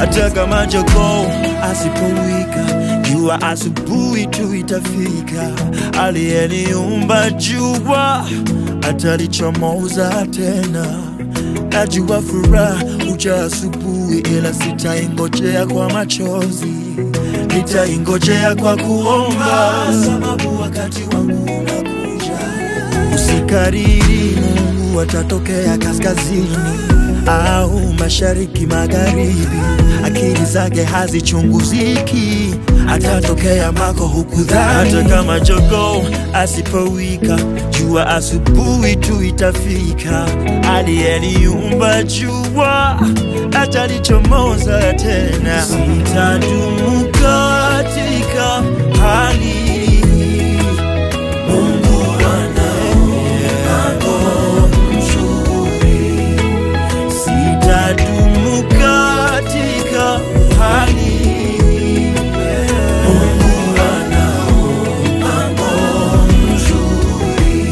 hata kama jogoo asipowika jua asubuhi tu itafika. Aliyeniumba jua atalichomoza tena. Najua furaha huja asubuhi, ila sitaingojea kwa machozi, nitaingojea kwa kuomba, sababu wakati wangu unakuja. Usikariri, Mungu atatokea kaskazini au mashariki, magharibi. Akili zake hazichunguziki, atatokea mako hukudhani. Hata kama jogoo asipowika, jua asubuhi tu itafika. Aliyeniumba jua atalichomoza tena. Sitadumu katika hali hii. Mungu ana mpango mzuri. Sitadumu katika hali hii. Mungu ana mpango mzuri.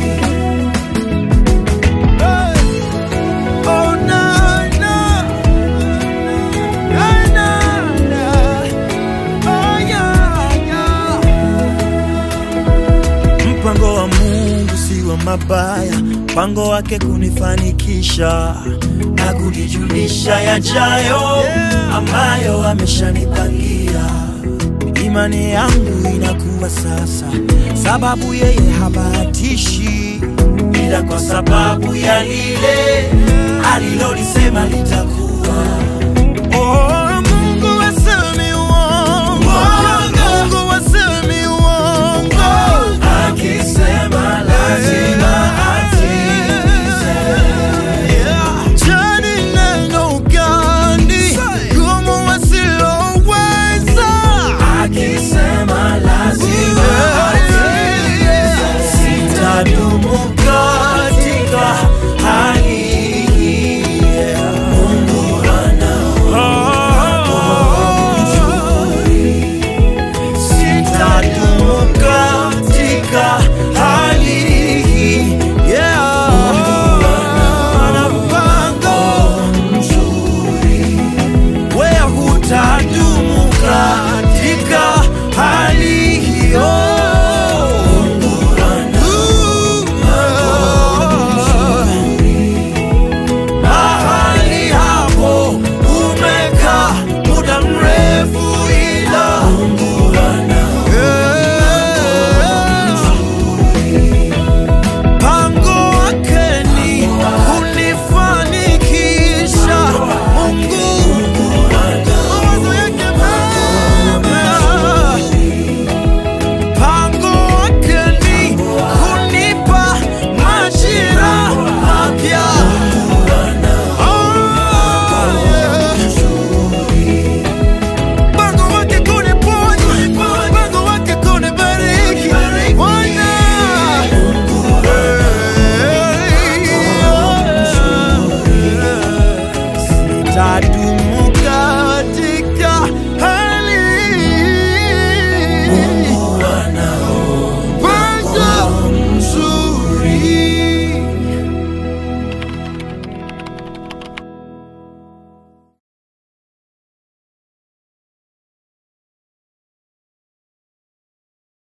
Oh, na, na. Na, na, na. Oh, yeah, yeah. Mpango wa Mungu si wa mabaya, mpango wake kunifanikisha na kunijulisha yajayo ambayo ameshanipangia. Imani yangu inakuwa sasa, sababu yeye habatishi, ila kwa sababu ya lile alilolisema litakuwa.